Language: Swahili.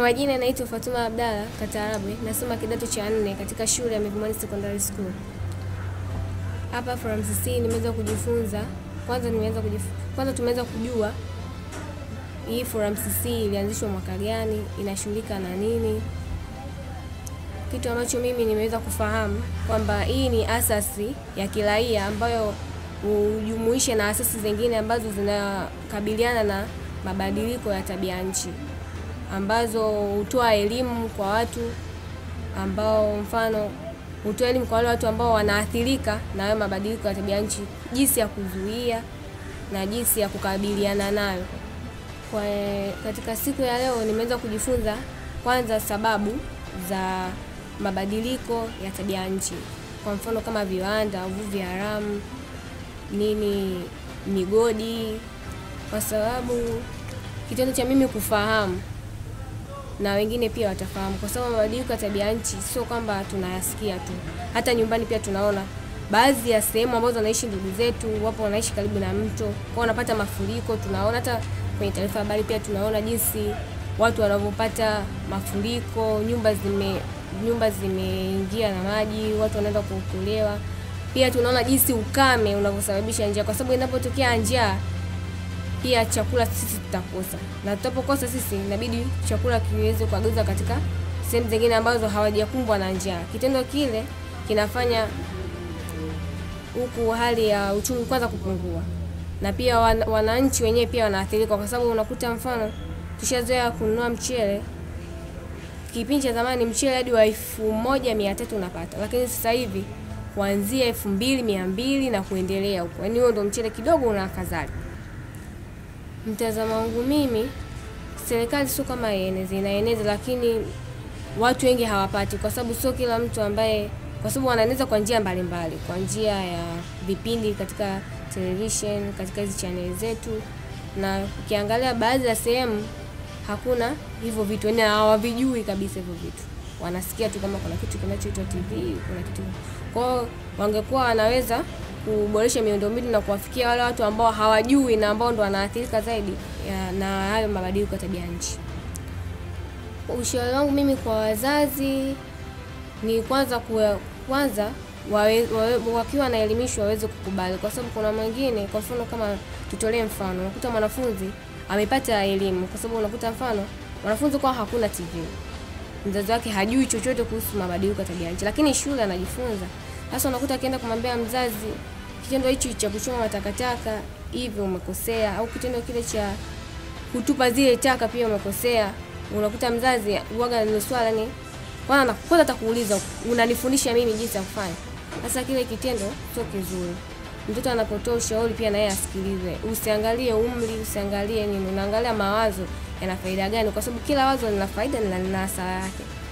majina naitwa Fatuma Abdalla Katarabe, nasoma kidato cha nne katika shule ya Mivumani Secondary School. Hapa from CC nimeweza kujifunza kwanza, nimeweza kujif... kwanza tumeweza kujua hii Forum CC ilianzishwa mwaka gani, inashughulika na nini. Kitu ambacho mimi nimeweza kufahamu kwamba hii ni asasi ya kiraia ambayo hujumuisha na asasi zingine ambazo zinakabiliana na mabadiliko ya tabia nchi ambazo hutoa elimu kwa watu ambao mfano hutoa elimu kwa wale watu ambao wanaathirika na hayo mabadiliko ya tabia nchi, jinsi ya kuzuia na jinsi ya kukabiliana nayo. Kwa katika siku ya leo nimeweza kujifunza kwanza sababu za mabadiliko ya tabia nchi, kwa mfano kama viwanda, uvuvi haramu, nini, migodi, kwa sababu kitendo cha mimi kufahamu na wengine pia watafahamu, kwa sababu mabadiliko ya tabia nchi sio kwamba tunayasikia tu, hata nyumbani pia tunaona baadhi ya sehemu ambazo wanaishi ndugu zetu, wapo wanaishi karibu na mto, kwa wanapata mafuriko. Tunaona hata kwenye taarifa habari pia tunaona jinsi watu wanavyopata mafuriko, nyumba zime nyumba zimeingia na maji, watu wanaenda kuokolewa. Pia tunaona jinsi ukame unavyosababisha njaa, kwa sababu inapotokea njaa pia chakula sisi tutakosa, na tutapokosa sisi inabidi chakula kiweze kuagizwa katika sehemu zingine ambazo hawajakumbwa na njaa. Kitendo kile kinafanya huku hali ya uchumi kwanza kupungua, na pia wan, wananchi wenyewe pia wanaathirika, kwa sababu unakuta mfano tushazoea kununua mchele kipindi cha zamani mchele hadi wa elfu moja mia tatu unapata, lakini sasa hivi kuanzia elfu mbili mia mbili na kuendelea huko, yaani huo ndo mchele kidogo una afadhali. Mtazamo wangu mimi, serikali sio kama ieneze, inaeneza, lakini watu wengi hawapati, kwa sababu sio kila mtu ambaye, kwa sababu wanaeneza kwa njia mbalimbali, kwa njia ya vipindi katika television, katika hizi chaneli zetu, na ukiangalia baadhi ya sehemu hakuna hivyo vitu, yaani hawavijui kabisa hivyo vitu, wanasikia tu kama kuna kitu kinachoitwa TV, kuna kitu kwao, wangekuwa wanaweza kuboresha miundombinu na kuwafikia wale watu ambao hawajui na ambao ndo wanaathirika zaidi ya, na hayo mabadiliko ya tabia nchi. Ushauri wangu mimi kwa wazazi ni kwanza kuwa, kwanza wawe, wawe, wakiwa wanaelimishwa waweze kukubali, kwa sababu kuna mwingine, kwa mfano kama tutolee mfano, unakuta mwanafunzi amepata elimu, kwa sababu unakuta mfano mwanafunzi kwa hakuna TV, mzazi wake hajui chochote kuhusu mabadiliko ya tabia nchi, lakini shule anajifunza sasa unakuta akienda kumwambia mzazi kitendo hichi cha kuchoma matakataka hivyo umekosea, au kitendo kile cha kutupa zile taka pia umekosea. Unakuta mzazi uwaga ni swala ni kwanza kwanza atakuuliza unanifundisha mimi jinsi ya kufanya. Sasa kile kitendo sio kizuri. Mtoto anapotoa ushauri pia naye asikilize. Usiangalie umri, usiangalie nini, unaangalia mawazo yana faida gani, kwa sababu kila wazo lina faida na lina hasara yake.